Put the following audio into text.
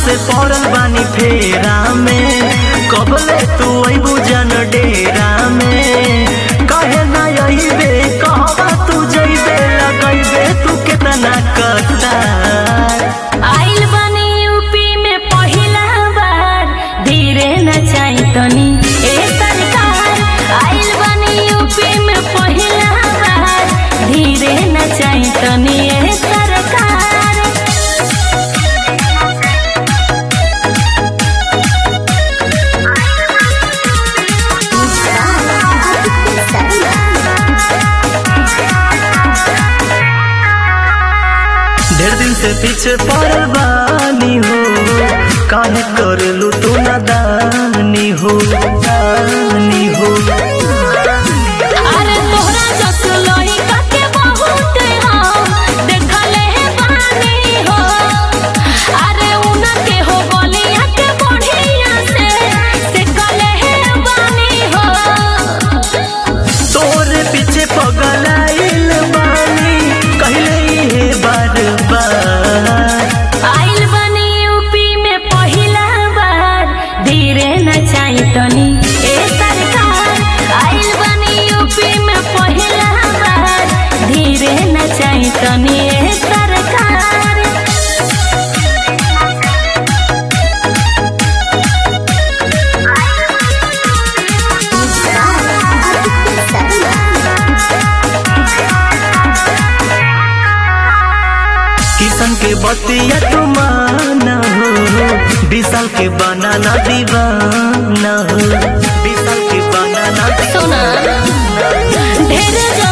से पड़ल बानी फेरा में कबले तू अबू जन डेरा में कहे ना अइबे कहबा तू जइबे लगइबे तू केतना कटार आइल बनी यूपी में पहिला बार धीरे न चाही तनी ए सरकार आइल बनी यूपी में पहिला बार धीरे न चाही तनी ए सरकार ढेर दिन से पीछे पड़ल बानी हो काहे करेलू तू नादानी हो दानी हो अरे तोहरा जस लइका के बहुत हम देखले हे बानी हो अरे उना के हो गलिया के बढ़िया से से कले हे बानी हो तोरे पीछे पगलाइल बानी कहले हे बार बार आइल बनी यूपी में पहिला बार धीरे न चाही तनी ए सरकार आइल बनी यूपी में पहिला बार धीरे न चाही तनी ए सरकार किसन के बतिया तू माना हो विशाल के बनाना दीवाना हो विशाल के बनाना सुना ढेर